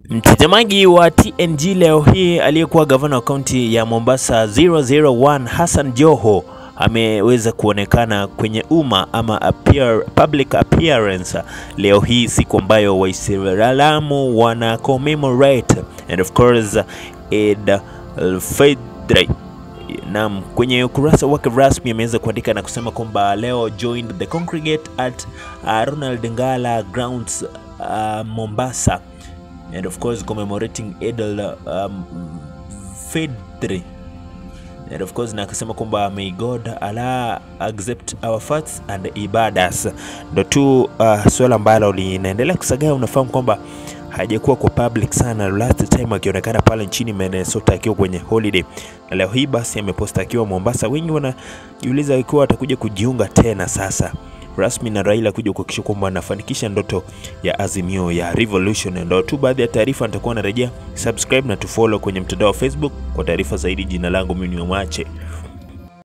Mtazamaji wa TNG leo hii, aliyekuwa gavana wa kaunti ya Mombasa 001 Hassan Joho ameweza kuonekana kwenye umma ama appear, public appearance leo hii, siku ambayo Waislamu wana commemorate and of course Eid al-Fitr. Naam, kwenye ukurasa wake rasmi ameweza kuandika na kusema kwamba leo joined the congregate at uh, Ronald Ngala grounds uh, Mombasa and of course commemorating Eid al-Fitr and of course na akasema kwamba may God Allah accept our fasts and ibadas. Ndo tu uh, swala ambalo linaendelea kusagaa. Unafahamu kwamba hajakuwa kwa public sana, last time akionekana pale nchini Minnesota akiwa kwenye holiday, na leo hii basi ameposta akiwa Mombasa. Wengi wanajiuliza ikiwa atakuja kujiunga tena sasa rasmi na Raila kuja kuhakikisha kwamba anafanikisha ndoto ya Azimio ya Revolution. Ndo tu baadhi ya taarifa nitakuwa narejea. Subscribe na tufollow kwenye mtandao wa Facebook kwa taarifa zaidi. Jina langu mimi ni Omache.